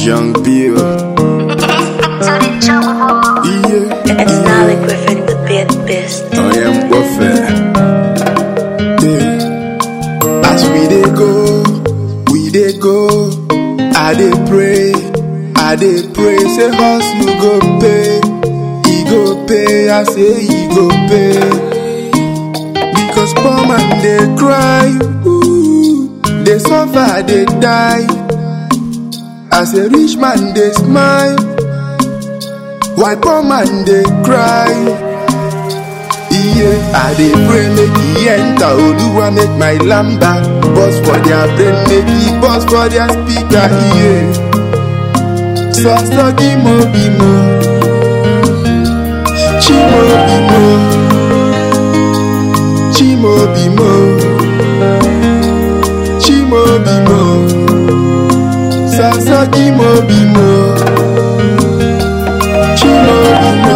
Young Bill. Yeah, It's yeah. Nolly Griffin, the bit best. I am warfare. Yeah. As we dey go, we dey go. I dey pray, I dey pray. Say hustle go pay, he go pay. I say he go pay. Because poor man dey cry, ooh, dey suffer, dey die. As a rich man dey smile, why poor man dey cry? Yeah, I dey pray make he enter Oluwa make my lamba Bust for their brain make he bust for their speaker yeah. Sọsọ kimo bimo Chimo bimo Chimo bimo Chimo bimo Sọsọ kimo bimo Chimo bimo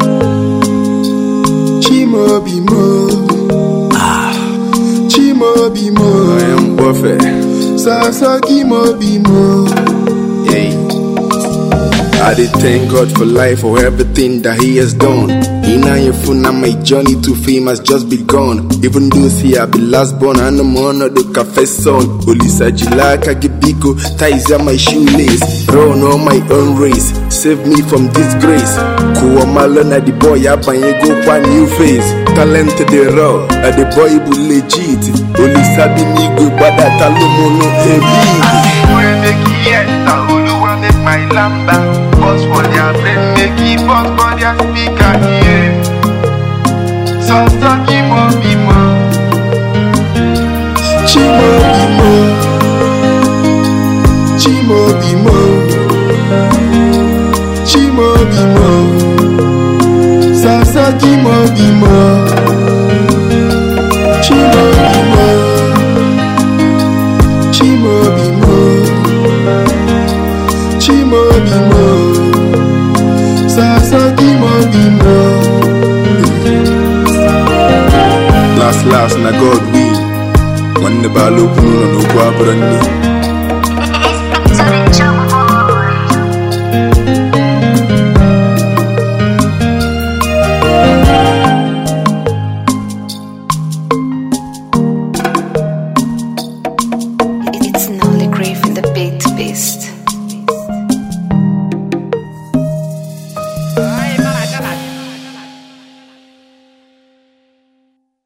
Chimobimo. Ah. Chimobimo. I am buffet. Sasa Kimobimo. Hey. I did thank God for life, for everything that He has done. In Ayefuna, my journey to fame has just begun. Even though see I be last born, and I'm on the cafe son. Olisa Jilaka Gibiko, ties are my shoelace. Run on my own race, save me from disgrace. Kuwa malona the boy, abanye go kwa new face. Talent the raw, and the boy bu legit. Olisa be me go, but that talomono heavy. make he enter Oluwa make my lamba Bust for their brain make he bust for their speaker yeah Sọsọ kí mo bímọ Chimobimo. Chimobimo. Chimobimo. Sasa Kimobimo. Chimobimo. Chimobimo. Chimobimo. Sasa Kimobimo. Last last na God will. Nwanne bala okwu n'ụlọ n'okwu abụrụ nne